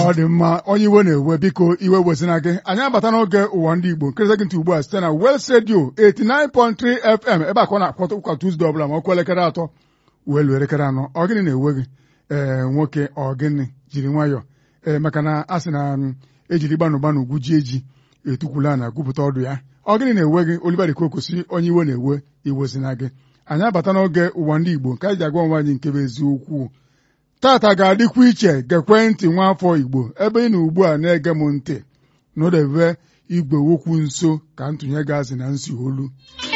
ọ dị mma onye iwe na-ewe biko iwe wezina gị anyị abata n'oge ụwa ndị Igbo nkịrịta gị ntị ugbu a site na West Radio 89.3 FM ebe a ka ọ na-akpọta ụka Tuzdee ọbụla ma ọ kụọ elekere atọ wee luo elekere anọ ọ gịnị na-ewe gị ee nwoke ọ gịnị jiri nwayọọ ee maka na a sị na ejiri gbanụ gbanụ gwujie ji etukwula na gwupụta ọdụ ya ọ gịnị na-ewe gị Oliver Kokosi onye iwe na-ewe iwezina gị anyị abata n'oge ụwa ndị Igbo nke anyị ji agwa onwe anyị nke bụ eziokwu tata ga-adịkwa iche gekwe ntị nwaafọ Igbo ebe ị na ugbu a na-ege m ntị n'odebe igwe okwu nso ka ntụnye gazi na nsi olu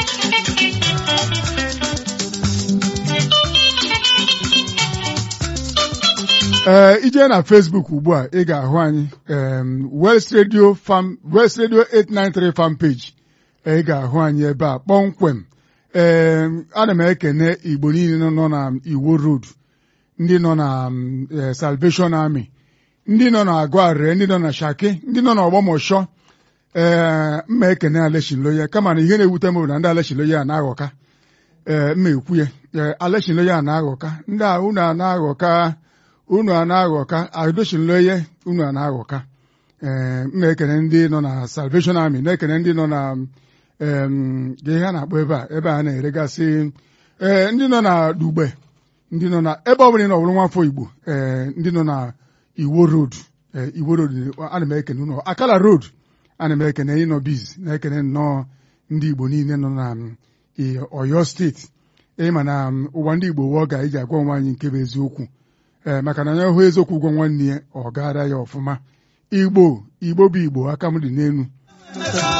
ee ije na Facebook ugbu a ị ga-ahụ anyị West Radio Farm West Radio 893 fan page ị ga-ahụ anyị ebe a kpọmkwem ee ana m ekene Igbo niile nọ na Iwo Road ndị nọ na Salvation Army ndị nọ na Agụarịrị ndị nọ na Shaki ndị nọ na Ọgbọmọshọ ee mma ekene Aleshinloye kama na ihe na-ewute m bụ na ndị Aleshinloye a na-aghọka ee mma ekwu ya ee Aleshinloye a na-aghọka ndị a unu a na-aghọka unu a na-aghọka Aleshinloye unu a na-aghọka ee mma ekene ndị nọ na Salvation Army na-ekene ndị nọ na ihe a na-akpọ ebe a ebe a na-eregasị ee ndị nọ na Dugbe ndị nọ na ebe ọ bụla ị nọ bụrụ nwafọ Igbo ee ndị nọ na Iwo Road Iwo Road ana m ekene ụnọ Akala Road ana m ekene ịnọ biz na-ekene nnọọ ndị Igbo niile nọ na Ọyọ steeti ịma na ụwa ndị Igbo wụọ ga iji agwa onwe anyị nke bụ eziokwu ee maka na onye hụ eziokwu gwa nwanne ya ọ gara ya ọfụma Igbo Igbo bụ Igbo aka m dị n'elu